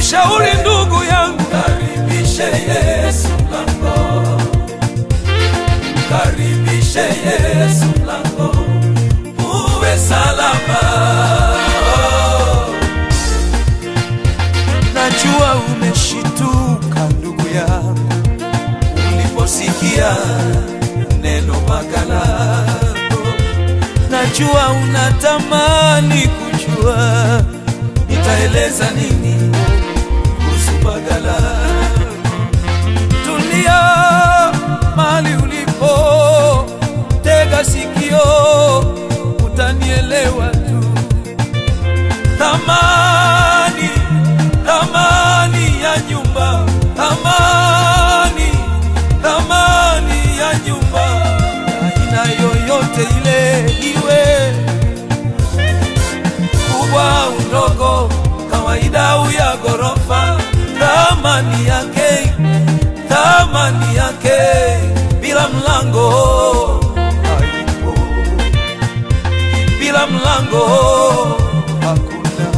nakushauri ndugu yangu, Karibishe Yesu mlango, karibishe Yesu mlango, uwe salama. najua umeshituka ndugu yangu Uliposikia neno magalano, najua unatamani kujua nitaeleza nini kuhusu magalano? tulia mali ulipo, tega sikio, utanielewa tu. Thamani, thamani ya nyumba, thamani, thamani ya nyumba, aina yoyote ile iwe kubwa au ndogo, kawaida au ya ghorofa, thamani yake, thamani yake bila mlango haipo, bila mlango hakuna.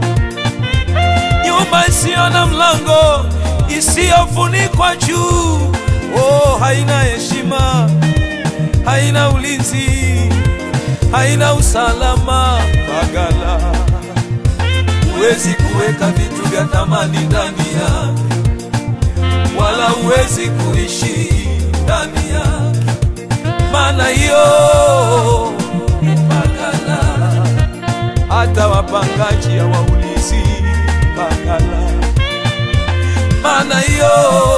Nyumba isiyo na mlango, isiyofunikwa juu, oh, haina heshima, haina ulinzi, haina usalama. Bagala Huwezi kuweka vitu vya thamani ndani yake, wala huwezi kuishi ndani yake, maana hiyo ni magala. hata wapangaji hawaulizi Bagala. maana hiyo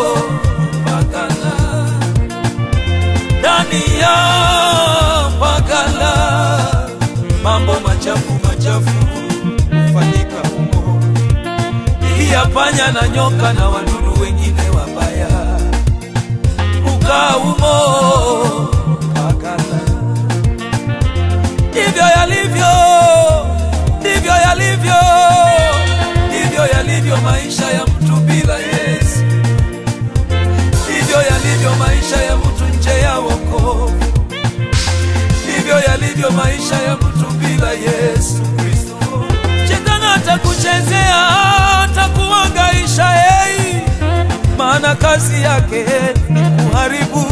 magala ndani ya magala, mambo machafu machafu hufanyika humo, pia panya na nyoka na wadudu wengine wabaya hukaa humo magala. Ndivyo yalivyo, ndivyo yalivyo, ndivyo yalivyo maisha ya mtu bila Yesu, ndivyo yalivyo maisha ya mtu nje ya wokovu, ndivyo yalivyo maisha ya mtu bila Yesu Kristo. Shetani atakuchezea, atakuhangaisha yeye, maana kazi yake ni kuharibu,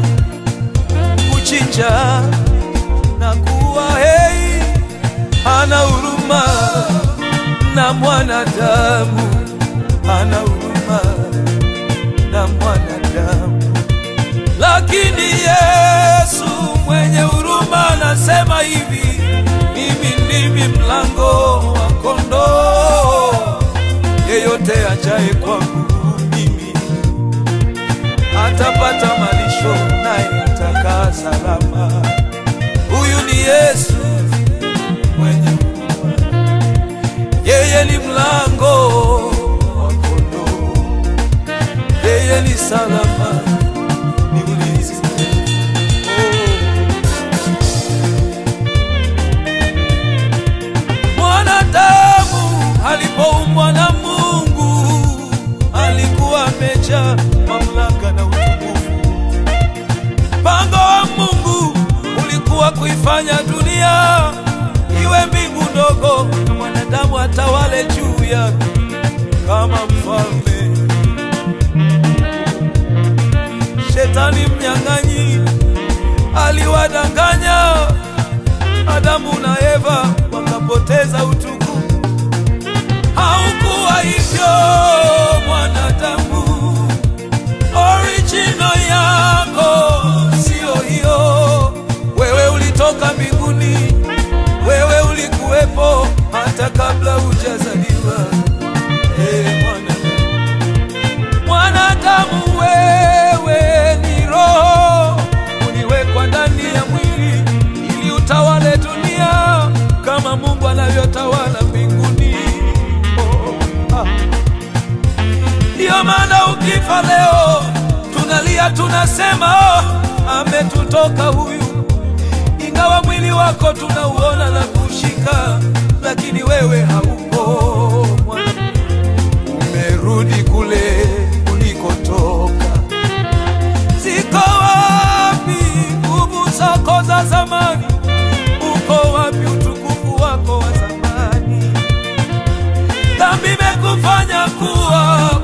kuchinja na kuua. Hei, hana huruma na mwanadamu, hana huruma na mwanadamu. Lakini Yesu mwenye huruma anasema hivi, mimi ndimi mlango wa kondoo, yeyote ajaye kwangu mimi atapata malisho, naye atakaa salama. Huyu ni Yesu mwenye huruma, yeye ni mlango wa kondoo, yeye ni salama, ni ulinzi. Oh. Mwanadamu alipoumbwa na Mungu alikuwa amejaa mamlaka na utukufu. Mpango wa Mungu ulikuwa kuifanya dunia iwe mbingu ndogo, na mwanadamu atawale juu yake kama mfalme. Shetani mnyang'anyi aliwadanganya Adamu na Eva wakapoteza utukufu. Haukuwa hivyo mwanadamu, original yako sio hiyo. Wewe ulitoka mbinguni, wewe ulikuwepo hata kabla hujazaliwa. Hey, mwanadamu, mwanadamu, wewe ni roho, uliwekwa ndani ya mwili ili utawale dunia kama Mungu anavyotawala mbinguni. Oh, ah. Ndiyo maana ukifa leo tunalia, tunasema oh, ametutoka huyu, ingawa mwili wako tunauona na kushika, lakini wewe haupo. Umerudi kule ulikotoka. Ziko wapi nguvu zako za zamani? Uko wapi utukufu wako wa zamani? Dhambi imekufanya kuwa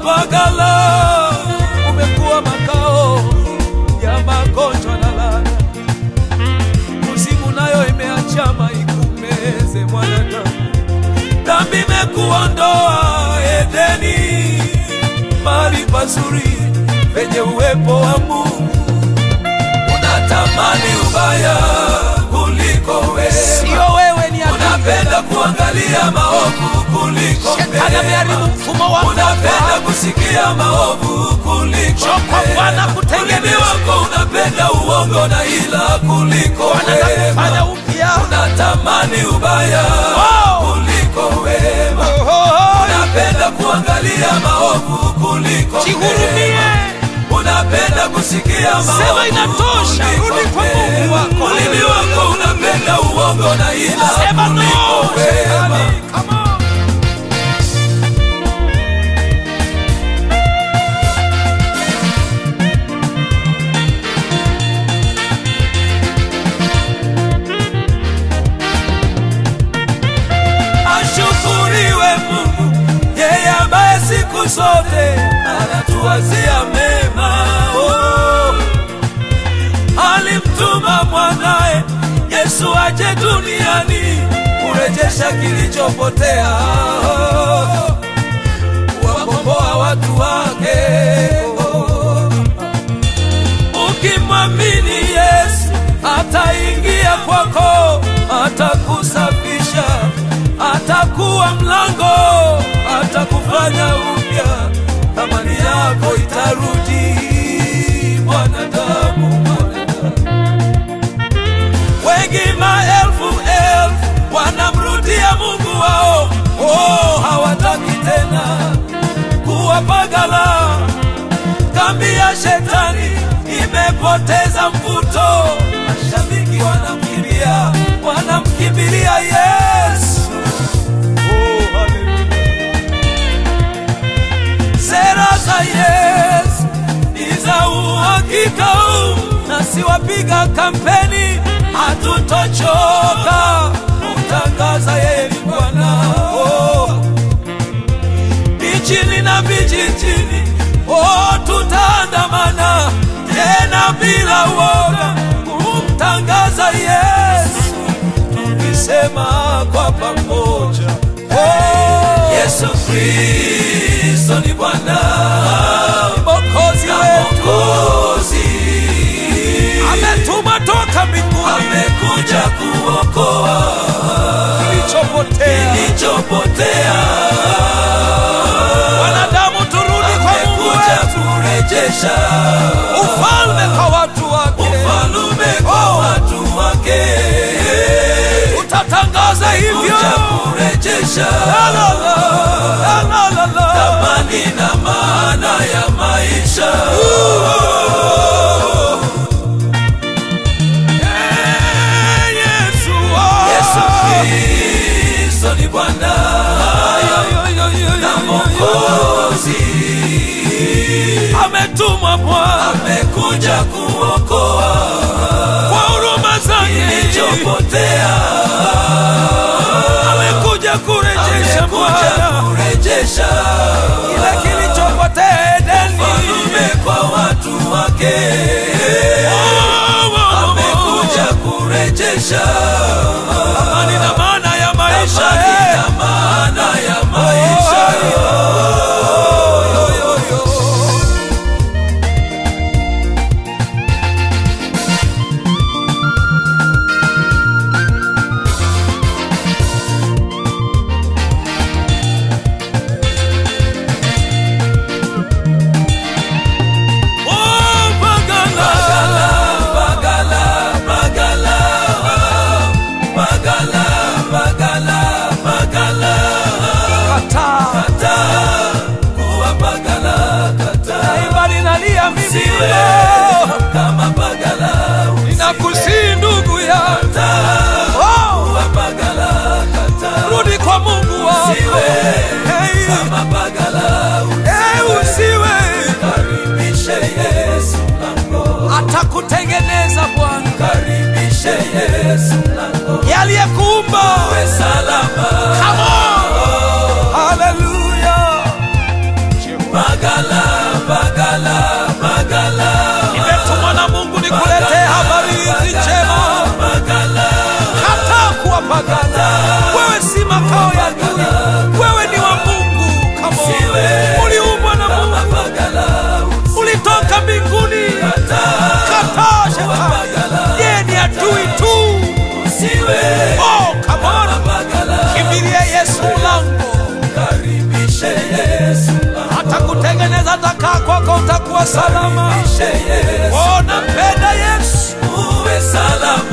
Bagala umekuwa makao ya magonjwa na laana, kuzimu nayo imeachama ikumeze mwanadamu. Dhambi imekuondoa Edeni, mahali pazuri penye uwepo wa Mungu. Unatamani ubaya kuliko wema, Sio wewe, ni adui. unapenda kuangalia maovu kuliko Shetani ameharibu mema. mfumo wako wa Unapenda fahamu. kusikia maovu kuliko Njoo kwa mema. Bwana kutengeneza. Ulimi wako unapenda uongo na ila kuliko Bwana atakufanya wema. upya. Unatamani ubaya Oh. kuliko wema. Unapenda kuangalia maovu kuliko Jihurumie. mema. Unapenda kusikia maovu Sema inatosha, kuliko rudi kwa Mungu mema. wako. Ulimi wako unapenda uongo na ila Sema no, kuliko wema. shetani. Come on. Ashukuriwe Mungu, yeye ambaye siku zote anatuwazia mema. Oh, alimtuma mwanaye Yesu aje duniani kurejesha kilichopotea, oh, kuwakomboa watu wake. Oh, ukimwamini Yesu ataingia kwako, atakusafisha, atakuwa mlango, atakufanya upya, thamani yako itarudi. Mwanadamu, mwanadamu, wengi maelfu elfu wanamrudia Mungu wao, oh, hawataki tena kuwapagala kambi ya shetani imepoteza mvuto, mashabiki wanamkimbia, wanamkimbilia Yesu. Oh, haleluya. Sera za Yesu ni za uhakika, na siwapiga kampeni, hatutochoka kutangaza yeye ni Bwana. Oh mijini na vijijini, oh, tutaandamana tena bila woga kumtangaza Yesu, tukisema kwa pamoja oh, Yesu Kristo ni Bwana, Mwokozi wetu, ametuma toka mbinguni, amekuja kuokoa kilichopotea, kilichopotea wanadamu turudi kwa Mungu wetu, kurejesha ufalme kwa watu wake, ufalme kwa watu wake. Utatangaza hivyo, kurejesha thamani na maana ya maisha. Eh, Yesu, oh. Yesu Kristo ni Bwana na Mwokozi, ametumwa Bwana, amekuja kuokoa kwa huruma zake kilichopotea, amekuja kurejesha Bwana, kurejesha kile kilichopotea Edeni, ufalme kwa watu wake, amekuja kurejesha amani na maana ya maisha, amani na maana ya maisha. Oh, Bagala, Bagala, Bagala, Bagala, Bagala, salama. Karibishe Yesu. Oh, nampenda Yesu. Uwe salama